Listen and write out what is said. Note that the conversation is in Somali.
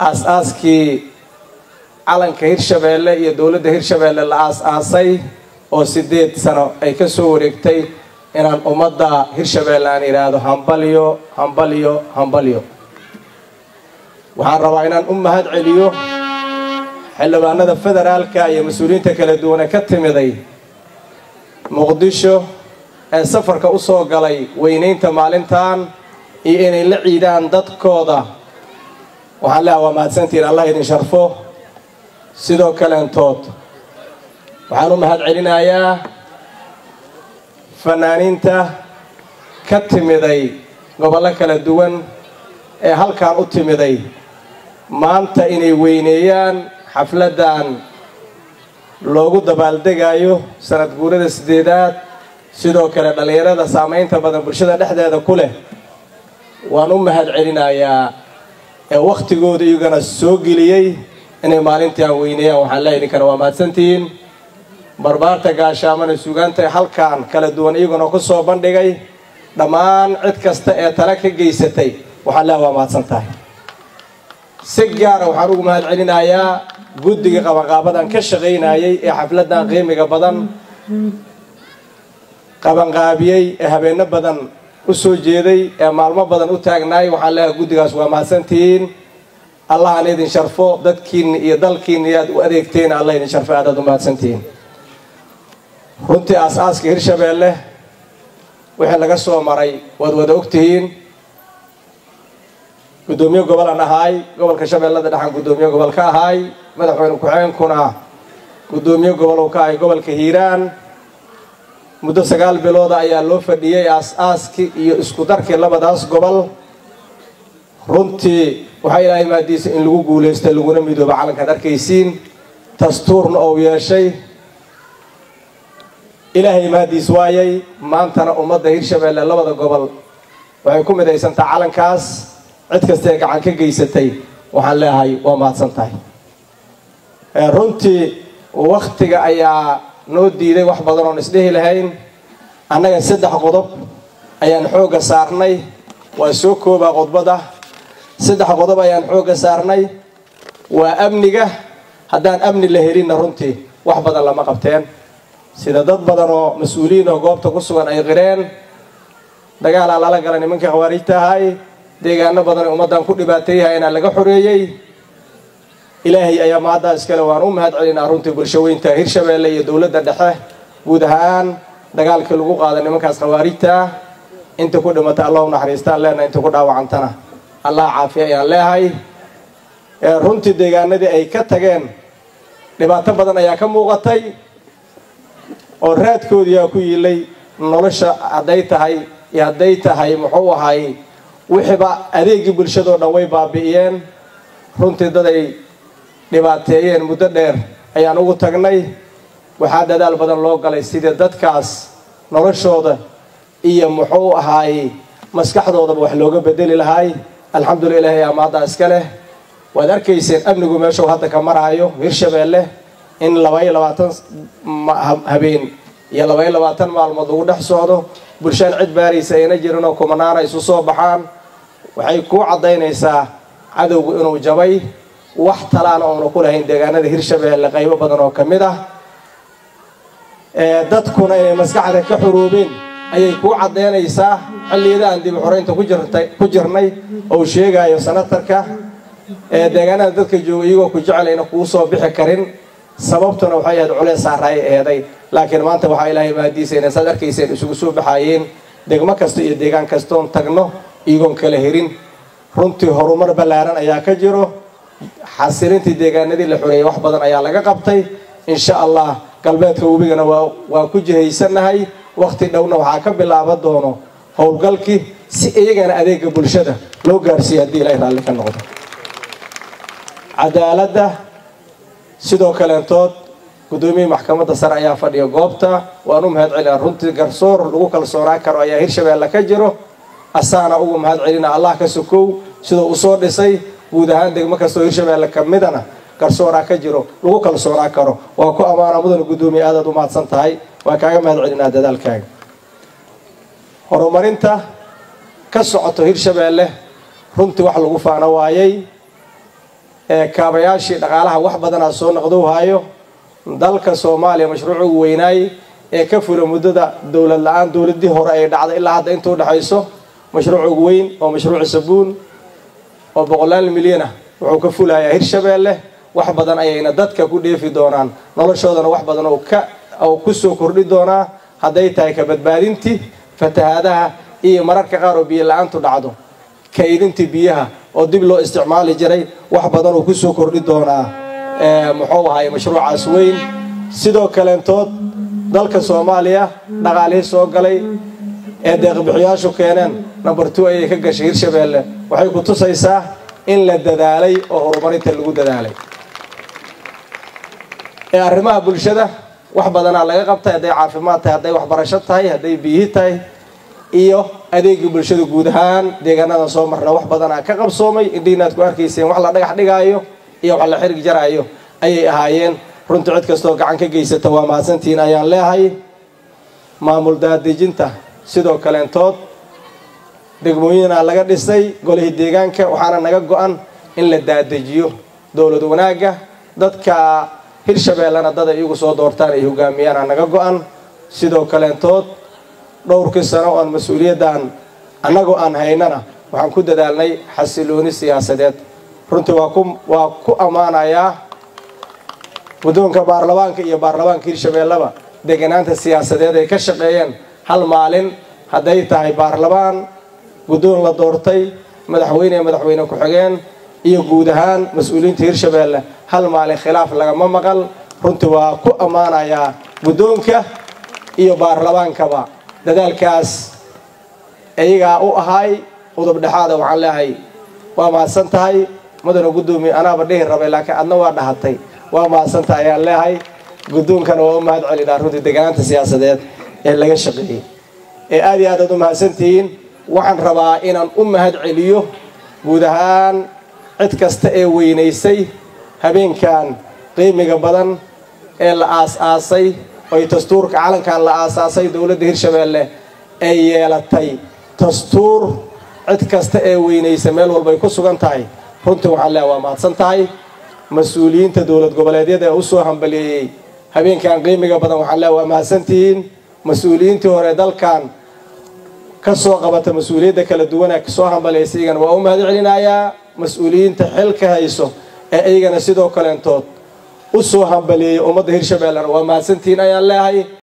aas-aaskii calanka hirshabeelle iyo dowladda hirshabeelle la aas-aasay oo sideed sano ay ka soo wareegtay inaan ummadda hirshabeelle aan idhaahdo hambalyo hambalyo hambalyo waxaan rabaa inaan u mahad celiyo xildhibaanada federaalka iyo mas-uuliyiinta kala duwane ka timiday muqdisho ee safarka u soo galay weynaynta maalintan iyo inay la ciidaan dadkooda waxaan leeha waa mahadsantihiin allah idin sharfo sidoo kaleentood waxaan u mahad celinayaa fanaaniinta ka timiday gobollo kala duwan ee halkan u timiday maanta inay weyneeyaan xafladdan loogu dabaaldegayo sanad guurada sideedaad sidoo kale dhallinyarada saamaynta badan bulshada dhexdeeda ku leh waan u mahad celinayaa ee wakhtigooda iyagana soo geliyey inay maalintii aan weyneeyaan waxaan leeya idinkana waa mahadsantihiin barbaarta gaashaamana sugaanta halkan kala duwan iyaguna ku soo bandhigay dhammaan cid kasta ee tala ka geysatay waxaan leeha waa mahadsan tahay si gaara waxaan ugu mahad celinayaa guddiga qabanqaabadan ka shaqaynayay ee xafladan qiimiga badan qabanqaabiyey ee habeenno badan u soo jeeday ee maalmo badan u taagnaay waxaan leeyahay guddigaas waa mahadsantihiin allahan idin sharfo dadkiinni iyo dalkiinni aad u adeegteen allah idin sharfo aadaad u mahadsantihiin runtii aas-aaska hirshabeelle wixii laga soo maray waad wada ogtihiin guddoomiye gobol aan ahaay gobolka shabeellada dhexan guddoomiye gobol ka ahaay madaxweyne ku-xigeenkuna guddoomiye gobol uu ka ahay gobolka hiiraan muddo sagaal bilooda ayaa loo fadhiyey aas-aaskii iyo isku darkii labadaas gobol runtii waxaa ilaahay maadiisa in lagu guulaysta laguna midooba calankaad arkaysiin dastuurna ou yeeshay ilaahay maadiis waayay maantana ummadda hirshabeelle labada gobol waxay ku midaysantaa calankaas cid kastaee gacan ka geysatay waxaan leeyahay waa mahadsan tahay runtii wakhtiga ayaa noo diiday wax badan oon isdhehi lahayn annaga saddex qodob ayaan xoogga saarnay waa soo koobaa qodbada saddex qodob ayaan xoogga saarnay waa amniga haddaan amni la helinna runtii wax badan lama qabteen sida dad badan oo mas-uuliyiin oo goobta ku sugan ay qireen dagaalaa lala gala nimankii khawaarijta ahay deegaano badan ee ummaddan ku dhibaateeyahay inaa laga xoreeyey ilaahay ayaa mahaddaa iskale waan u mahad celinaa runtii bulshaweynta hirshabeelle iyo dowladda dhexe guud ahaan dagaalkii lagu qaada nimankaas khawaarijta inta ku dhimata allah u naxariistaan leenahay inta ku dhaawacantana allah caafiya ayaan leehay runtii deegaanadii ay ka tageen dhibaato badan ayaa ka muuqatay oo raadkoodiyaa ku yiilay nolosha hadday tahay iyo hadday tahay muxuu ahay wixiiba adeegii bulshadoo dhan way baabi'iyeen runtii dad ay dhibaateeyeen muddo dheer ayaan ugu tagnay waxaa dadaal badan loo galay sidii dadkaas noloshooda iyo muxuu ahaay maskaxdoodaba wax looga bedeli lahaay alxamdulila ilahay amaaddaa iska leh waad arkayseen amnigu meeshuu hadda ka maraayo hirshabeelle in labaiyo labaatan habeen iyo labaiyo labaatan maalmood lagu dhex socdo bulshaan cid baaraysa ayna jirin oo kumanaana isu soo baxaan waxay kuu caddaynaysaa cadowgu inuu jabay wax talaana oonu ku lahayn deegaanada hirshabeelle qaybo badan oo ka mid ah dadkuna inay maskaxda ka xuruubeen ayay kuu caddaynaysaa xilliyada aan dib xoreynta ku jirnay ou sheegayo sanatarka deegaanada dadka jooga iyagoo ku jecelayna kuu soo bixi karin sababtuna waxay ahayd culeys saaraay eeday laakiin maanta waxaa ilaahay maadiisa inay saad arkayseen isugu soo baxaayeen degmo kasta iyo deegaan kastoon tagno iyagoon kala herin runtii horumar ballaaran ayaa ka jiro xasilintii deegaanadii la xoreeyay wax badan ayaa laga qabtay insha allah galbeedka webigana waa ku jihaysannahay wakhti dhowna waxaa ka bilaaban doono howlgalkii si iyagana adeega bulshada loo gaarsiiya haddii ilaahay raalli ka noqdo cadaaladda sidoo kaleentood guddoomiyihii maxkamadda sare ayaa fadhiya goobta waan u mahad celinaa runtii garsoor lagu kalsoonaan karo ayaa hirshabeelle ka jiro asaana ugu mahad celina allah ka sokow sidoo u soo dhisay guud ahaan degmo kastoo hirshabeelle ka midana garsooraa ka jiro lagu kalsoonaan karo waa ku ammaana mudana guddoomiye aadaad u mahadsan tahay waan kaaga mahad celinaa dadaalkaaga horumarinta ka socoto hirshabeelle runtii wax lagu faano waayay ee kaabayaashii dhaqaalaha wax badanaa soo noqdou haayo dalka soomaaliya mashruuc ugu weynaay ee ka fula muddada dowlad la-aan dowladii hore ay dhacday ilaa hadda inta udhexayso mashruuc ugu weyn oo mashruuc sabuun oo boqolaal milyan ah wuxuu ka fulayaa hirshabeelle wax badan ayayna dadka ku dheefi doonaan noloshoodana wax badan oo kusoo kordhi doonaa hadday tahay ka badbaadintii fatahaadaha iyo mararka qaar oo biyo la-aantu dhacdo kaydintii biyaha oo dib loo isticmaali jiray wax badan uu kusoo kordhi doonaa muxuu ahay mashruucaas weyn sidoo kaleentood dalka soomaaliya dhaqaalihii soo galay ee deeqbixiyaashu keeneen number two ayay ka gashay hirshabeelle waxay ku tusaysaa in la dadaalay oo horumarinta lagu dadaalay ee arrimaha bulshada wax badanaa laga qabtay hadday caafimaad tahay hadday waxbarasho tahay hadday biyihi tahay iyo adeegii bulshada guud ahaan deegaanadan soo marna wax badanaa ka qabsoomay indhiinaad ku arkayseen wax la dhagax dhigaayo iyo wax la xirig jaraayo ayay ahaayeen runtii cid kastoo gacan ka geysata waa mahadsantihiin ayaan leehay maamul daadejinta sidoo kaleentood degmooyinaa laga dhisay golihii deegaanka waxaana naga go-an in la daadejiyo dowlad wanaagga dadka hirshabeellena dad ay iyagu soo doortaan ay hogaamiyaana naga go-an sidoo kaleentood dhowrkii sano oon mas-uuliyaddan annagoo aan haynana waxaan ku dadaalnay xasilooni siyaasadeed runtii waa ku waa ku ammaanayaa guddoonka baarlamaanka iyo baarlamaanka hirshabeelleba deganaanta siyaasadeed ay ka shaqeeyeen hal maalin hadday tahay baarlamaan guddoon la doortay madaxweyne ee madaxweyne ku-xigeen iyo guud ahaan mas-uuliyiinta hirshabeelle hal maalin khilaaf lagama maqal runtii waa ku ammaanayaa guddoonka iyo baarlamaankaba dadaalkaas iyagaa u ahay udub dhexaada waxaan leehay waa mahadsan tahay madana guddoomiye anaaba dhihi rabay laakiin adna waa dhahatay waa mahadsan tahay ayaan leehay guddoonkana waa u mahad celinaa runtii deganaanta siyaasadeed ee laga shaqeeyey ee aad iyo aad aad u mahadsantihiin waxaan rabaa inaan u mahad celiyo guud ahaan cid kasta ee weynaysay habeenkan qiimiga badan ee la aas-aasay oy dastuurka calankan la aasaasay dowladda hirshabeelle ay yeelatay dastuur cid kasta ee weynaysa meel walbay ku sugan tahay runtii waxaan leeha waa mahadsan tahay mas-uuliyiinta dowlad goboleedyada ee usoo hambaliyeeyey habeenkan qiimiga badan waxaan leeha waa mahadsantihiin mas-uuliyiintii hore dalkan ka soo qabata mas-uuliyadda kala duwana soo hambalaysa iyagana waa u mahad celinayaa mas-uuliyiinta xilka hayso ee iyagana sidoo kaleentood u soo hambaliyeeyay ummadda hirshabeellena waa mahadsantihiin ayaan leehay